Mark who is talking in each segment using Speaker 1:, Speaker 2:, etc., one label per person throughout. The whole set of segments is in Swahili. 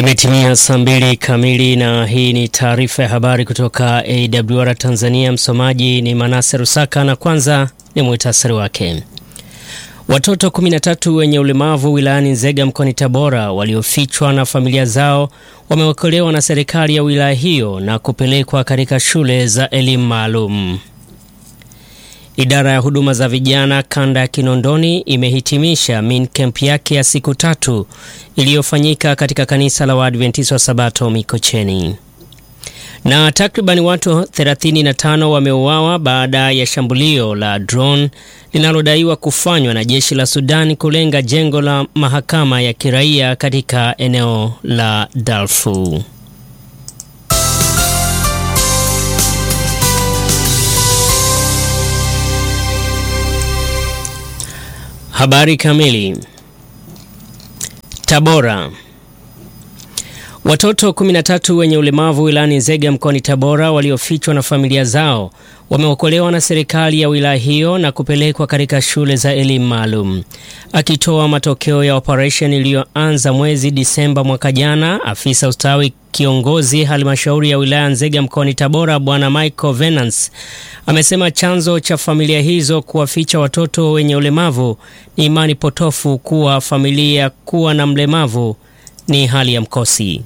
Speaker 1: Imetimia saa mbili kamili na hii ni taarifa ya habari kutoka AWR Tanzania. Msomaji ni Manase Rusaka na kwanza ni muhtasari wake. Watoto 13 wenye ulemavu wilayani Nzega mkoani Tabora waliofichwa na familia zao wameokolewa na serikali ya wilaya hiyo na kupelekwa katika shule za elimu maalum. Idara ya huduma za vijana kanda ya Kinondoni imehitimisha min camp yake ya siku tatu iliyofanyika katika kanisa la Waadventista wa Sabato Mikocheni. Na takribani watu 35 wameuawa baada ya shambulio la drone linalodaiwa kufanywa na jeshi la Sudan kulenga jengo la mahakama ya kiraia katika eneo la Darfur. Habari kamili. Tabora. Watoto 13 wenye ulemavu wilayani Nzega mkoani Tabora waliofichwa na familia zao wameokolewa na serikali ya wilaya hiyo na kupelekwa katika shule za elimu maalum. Akitoa matokeo ya operesheni iliyoanza mwezi Disemba mwaka jana, afisa ustawi kiongozi halmashauri ya wilaya Nzega mkoani Tabora Bwana Michael Venance amesema chanzo cha familia hizo kuwaficha watoto wenye ulemavu ni imani potofu kuwa familia kuwa na mlemavu ni hali ya mkosi.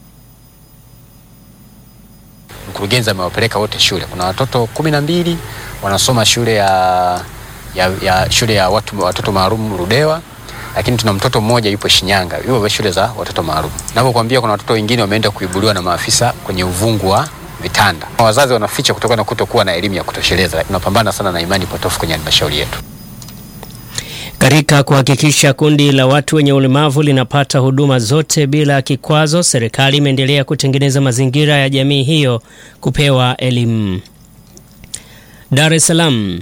Speaker 2: Mkurugenzi amewapeleka wote shule. Kuna watoto kumi na mbili wanasoma shule ya, ya, ya, shule ya watu, watoto maalum Ludewa, lakini tuna mtoto mmoja yupo Shinyanga, yupo shule za watoto maalum. Navyokwambia kuna watoto wengine wameenda kuibuliwa na maafisa kwenye uvungu wa vitanda. Wazazi wanaficha kutokana na kutokuwa na elimu ya kutosheleza. Tunapambana sana na imani potofu kwenye halmashauri yetu.
Speaker 1: Katika kuhakikisha kundi la watu wenye ulemavu linapata huduma zote bila kikwazo, serikali imeendelea kutengeneza mazingira ya jamii hiyo kupewa elimu. Dar es Salaam.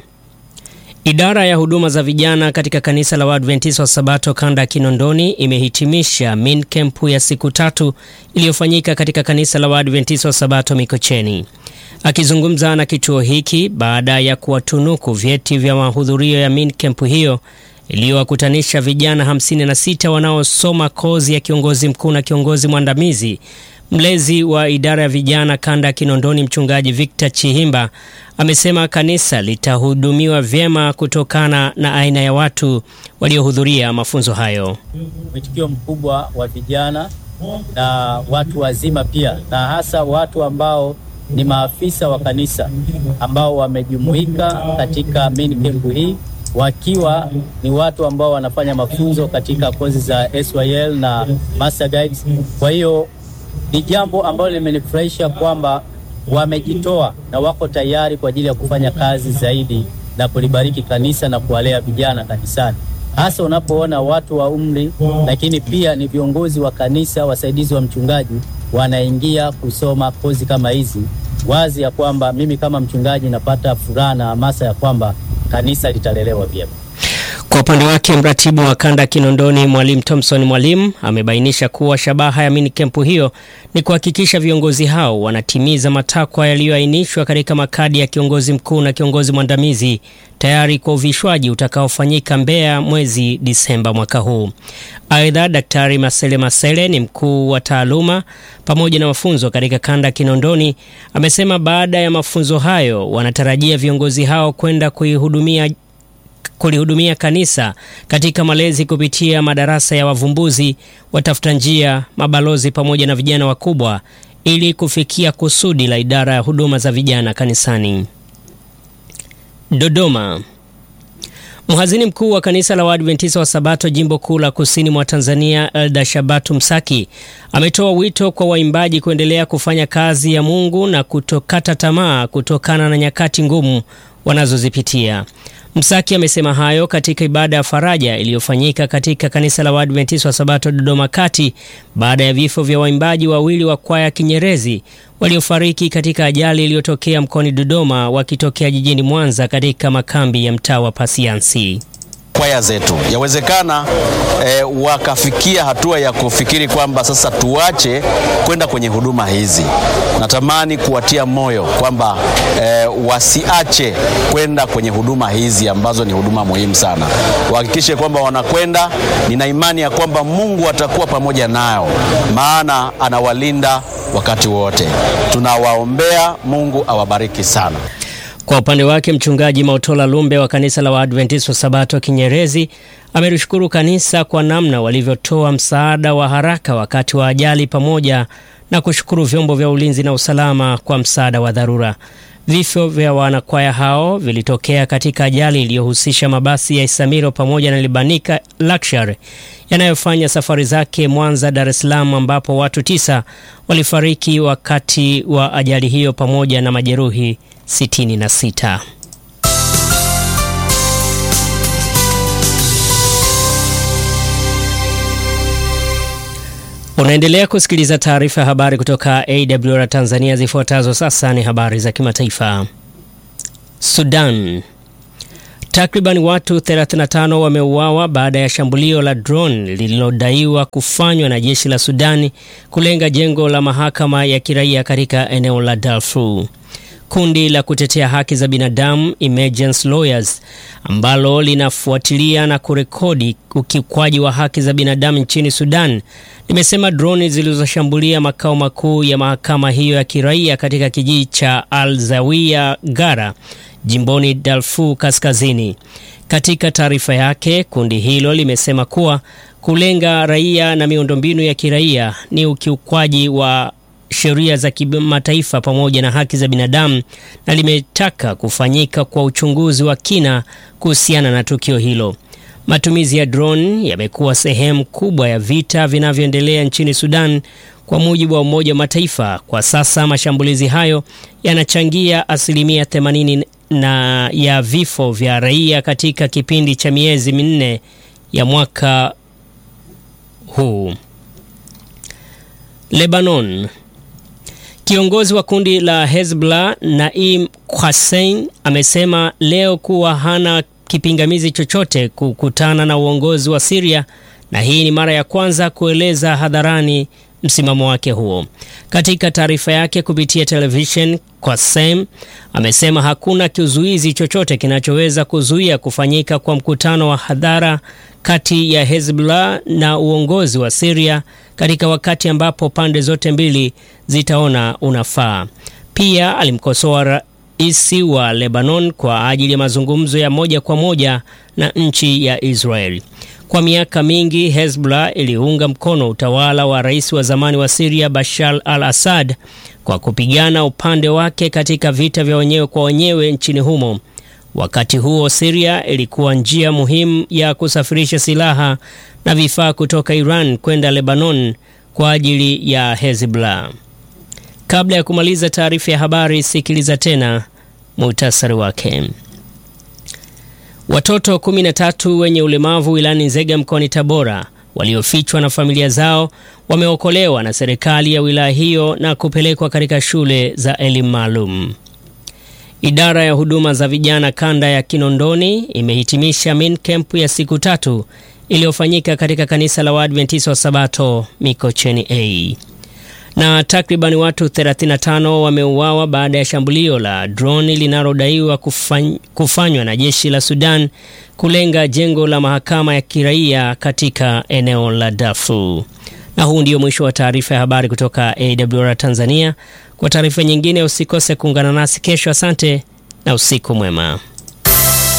Speaker 1: Idara ya huduma za vijana katika kanisa la Waadventista wa Sabato kanda ya Kinondoni imehitimisha min camp ya siku tatu iliyofanyika katika kanisa la Waadventista wa Sabato Mikocheni. Akizungumza na kituo hiki baada ya kuwatunuku vyeti vya mahudhurio ya min camp hiyo iliyowakutanisha vijana 56 wanaosoma kozi ya kiongozi mkuu na kiongozi mwandamizi. Mlezi wa idara ya vijana kanda ya Kinondoni, mchungaji Victor Chihimba amesema kanisa litahudumiwa vyema kutokana na aina ya watu waliohudhuria mafunzo hayo.
Speaker 3: Mwitikio mkubwa wa vijana na watu wazima pia, na hasa watu ambao ni maafisa wa kanisa ambao wamejumuika katika main camp hii wakiwa ni watu ambao wanafanya mafunzo katika kozi za SYL na Master Guides. Kwa hiyo ni jambo ambalo limenifurahisha kwamba wamejitoa na wako tayari kwa ajili ya kufanya kazi zaidi na kulibariki kanisa na kuwalea vijana kanisani, hasa unapoona watu wa umri, lakini pia ni viongozi wa kanisa, wasaidizi wa mchungaji wanaingia kusoma kozi kama hizi, wazi ya kwamba mimi kama mchungaji napata furaha na hamasa ya kwamba kanisa litalelewa vyema.
Speaker 1: Kwa upande wake mratibu wa kanda Kinondoni Mwalimu Thompson Mwalimu amebainisha kuwa shabaha ya mini kempu hiyo ni kuhakikisha viongozi hao wanatimiza matakwa yaliyoainishwa katika makadi ya kiongozi mkuu na kiongozi mwandamizi tayari kwa uvishwaji utakaofanyika Mbeya mwezi Disemba mwaka huu. Aidha, Daktari Masele Masele ni mkuu wa taaluma pamoja na mafunzo katika kanda Kinondoni amesema baada ya mafunzo hayo wanatarajia viongozi hao kwenda kuihudumia kulihudumia kanisa katika malezi kupitia madarasa ya wavumbuzi, watafuta njia, mabalozi pamoja na vijana wakubwa ili kufikia kusudi la idara ya huduma za vijana kanisani. Dodoma. Mhazini mkuu wa kanisa la Waadventista wa Sabato jimbo kuu la kusini mwa Tanzania, Elda Shabatu Msaki ametoa wito kwa waimbaji kuendelea kufanya kazi ya Mungu na kutokata tamaa kutokana na nyakati ngumu wanazozipitia. Msaki amesema hayo katika ibada ya faraja iliyofanyika katika kanisa la Waadventista wa Sabato Dodoma Kati baada ya vifo vya waimbaji wawili wa kwaya Kinyerezi waliofariki katika ajali iliyotokea mkoani Dodoma wakitokea jijini Mwanza katika makambi ya mtaa wa Pasiansi.
Speaker 4: kwaya zetu. Yawezekana eh, wakafikia hatua ya kufikiri kwamba sasa tuache kwenda kwenye huduma hizi. Natamani kuwatia moyo kwamba eh, wasiache kwenda kwenye huduma hizi ambazo ni huduma muhimu sana. Wahakikishe kwamba wanakwenda. Nina imani ya kwamba Mungu atakuwa pamoja nao, maana anawalinda wakati wote. Tunawaombea, Mungu awabariki sana.
Speaker 1: Kwa upande wake mchungaji Mautola Lumbe wa kanisa la Waadventista wa Sabato Kinyerezi amelishukuru kanisa kwa namna walivyotoa msaada wa haraka wakati wa ajali pamoja na kushukuru vyombo vya ulinzi na usalama kwa msaada wa dharura. Vifo vya wanakwaya hao vilitokea katika ajali iliyohusisha mabasi ya Isamiro pamoja na Libanika Luxury yanayofanya safari zake Mwanza, Dar es Salaam, ambapo watu tisa walifariki wakati wa ajali hiyo pamoja na majeruhi 66. Unaendelea kusikiliza taarifa ya habari kutoka AWR Tanzania. Zifuatazo sasa ni habari za kimataifa. Sudan. Takriban watu 35 wameuawa baada ya shambulio la drone lililodaiwa kufanywa na jeshi la Sudani kulenga jengo la mahakama ya kiraia katika eneo la Darfur. Kundi la kutetea haki za binadamu Emergency Lawyers ambalo linafuatilia na kurekodi ukiukwaji wa haki za binadamu nchini Sudan limesema droni zilizoshambulia makao makuu ya mahakama hiyo ya kiraia katika kijiji cha Al Zawiya Gara jimboni Darfur Kaskazini. Katika taarifa yake, kundi hilo limesema kuwa kulenga raia na miundombinu ya kiraia ni ukiukwaji wa sheria za kimataifa pamoja na haki za binadamu na limetaka kufanyika kwa uchunguzi wa kina kuhusiana na tukio hilo. Matumizi ya drone yamekuwa sehemu kubwa ya vita vinavyoendelea nchini Sudan kwa mujibu wa Umoja wa Mataifa. Kwa sasa mashambulizi hayo yanachangia asilimia 80 na ya vifo vya raia katika kipindi cha miezi minne ya mwaka huu. Lebanon. Kiongozi wa kundi la Hezbollah Naim Qassem amesema leo kuwa hana kipingamizi chochote kukutana na uongozi wa Syria na hii ni mara ya kwanza kueleza hadharani msimamo wake huo. Katika taarifa yake kupitia television, Qassem amesema hakuna kizuizi chochote kinachoweza kuzuia kufanyika kwa mkutano wa hadhara kati ya Hezbollah na uongozi wa Syria katika wakati ambapo pande zote mbili zitaona unafaa. Pia alimkosoa rais wa Lebanon kwa ajili ya mazungumzo ya moja kwa moja na nchi ya Israel. Kwa miaka mingi Hezbollah iliunga mkono utawala wa rais wa zamani wa Syria Bashar al-Assad kwa kupigana upande wake katika vita vya wenyewe kwa wenyewe nchini humo. Wakati huo Syria ilikuwa njia muhimu ya kusafirisha silaha na vifaa kutoka Iran kwenda Lebanon kwa ajili ya Hezbollah. Kabla ya kumaliza taarifa ya habari, sikiliza tena muhtasari wake. Watoto 13 wenye ulemavu wilayani Nzega mkoani Tabora waliofichwa na familia zao wameokolewa na serikali ya wilaya hiyo na kupelekwa katika shule za elimu maalum. Idara ya huduma za vijana kanda ya Kinondoni imehitimisha main camp ya siku tatu iliyofanyika katika kanisa la Waadventista wa Sabato Mikocheni A. Na takriban watu 35 wameuawa baada ya shambulio la droni linalodaiwa kufany, kufanywa na jeshi la Sudan kulenga jengo la mahakama ya kiraia katika eneo la Darfur. Na huu ndio mwisho wa taarifa ya habari kutoka AWR Tanzania. Kwa taarifa nyingine usikose kuungana nasi kesho. Asante na usiku mwema.